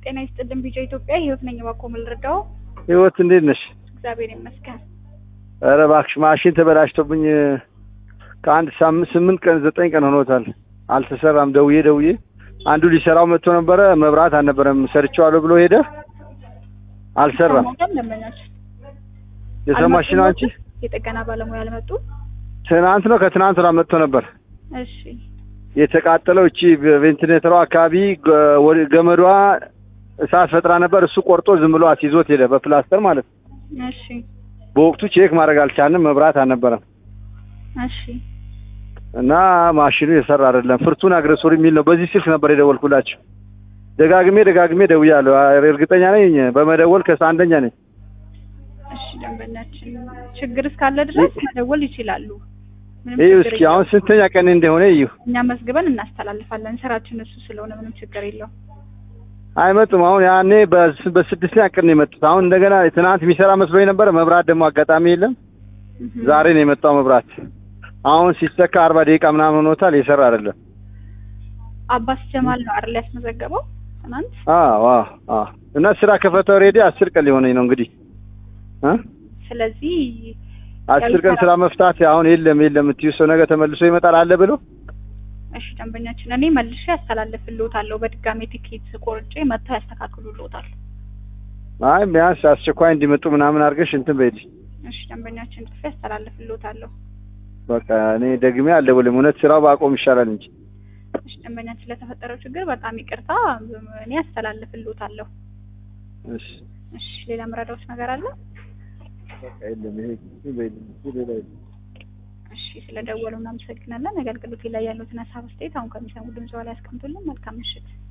ጤና ይስጥልን ቢጫ ኢትዮጵያ ህይወት ነኝ። እባክዎ ምን ልርዳዎ? ህይወት እንዴት ነሽ? እግዚአብሔር ይመስገን። ኧረ እባክሽ ማሽን ተበላሽቶብኝ ከአንድ ሳምንት ስምንት ቀን ዘጠኝ ቀን ሆኖታል። አልተሰራም። ደውዬ ደውዬ አንዱ ሊሰራው መጥቶ ነበረ። መብራት አልነበረም። ሰርቼዋለሁ ብሎ ሄደ። አልሰራም። ሰሞኑን ደንበኛችን የሰማሽ ነው አንቺ? የጥገና ባለሙያ አልመጡ? ትናንት ነው ከትናንት ወዲያ መጥቶ ነበር። እሺ የተቃጠለው እቺ ቬንቲሌተሯ አካባቢ ገ- ወደ ገመዷ እሳት ፈጥራ ነበር። እሱ ቆርጦ ዝም ብሎ አስይዞት ሄደ፣ በፕላስተር ማለት ነው። እሺ በወቅቱ ቼክ ማድረግ አልቻልንም። መብራት አልነበረም እሺ እና ማሽኑ የሰራ አይደለም። ፍርቱን አግረሶር የሚል ነው። በዚህ ስልክ ነበር የደወልኩላቸው። ደጋግሜ ደጋግሜ ደውያለሁ። እርግጠኛ ነኝ በመደወል ከስ አንደኛ ነኝ። እሺ ደንበኛችን ችግር እስካለ ድረስ መደወል ይችላሉ። ምንም ይህ ችግር እስኪ የለውም። አሁን ስንተኛ ቀን እንደሆነ እዩ። እኛ መዝግበን እናስተላልፋለን። ስራችን እሱ ስለሆነ ምንም ችግር የለውም። አይመጡም። አሁን ያኔ በስ- በስድስተኛ ቀን ነው የመጡት። አሁን እንደገና ትናንት የሚሰራ መስሎኝ ነበረ። መብራት ደግሞ አጋጣሚ የለም። እህ። ዛሬ ነው የመጣው መብራት። አሁን ሲሰካ አርባ ደቂቃ ምናምን ሆኖታል። የሰራ አይደለም። አባስ ጀማል ነው አይደል ያስመዘገበው ትናንት? አዎ አዎ አዎ። እና ስራ ከፈተው ሬዲ አስር ቀን ሊሆነኝ ነው እንግዲህ እ ስለዚህ አስር ቀን ስራ መፍታት አሁን የለም የለም የምትይው ሰው ነገ ተመልሶ ይመጣል አለ ብሎ እሺ ደንበኛችን እኔ መልሼ ያስተላልፍልዎታለሁ። በድጋሚ ቲኬት ቆርጬ መጥተው ያስተካክሉልዎታል። አይ ቢያንስ አስቸኳይ እንዲመጡ ምናምን አድርገሽ እንትን በይልኝ። እሺ ደንበኛችን ጽፌ ያስተላልፍልዎታለሁ። በቃ እኔ ደግሜ አልደውልም። እውነት ስራው ባቆም ይሻላል እንጂ እሺ ደንበኛችን ስለተፈጠረው ችግር በጣም ይቅርታ። እኔ ያስተላልፍልዎታለሁ። እሺ እሺ ሌላ ምረዳዎች ነገር አለ? በቃ የለም ይሄ እንትን በይልኝ። ሌላ የለም። እሺ ስለደወሉ እናመሰግናለን። አገልግሎቴ ላይ ያሉትን ሀሳብ አስተያየት አሁን ከሚሰሙ ድምጽ ላይ ያስቀምጡልን። መልካም ምሽት።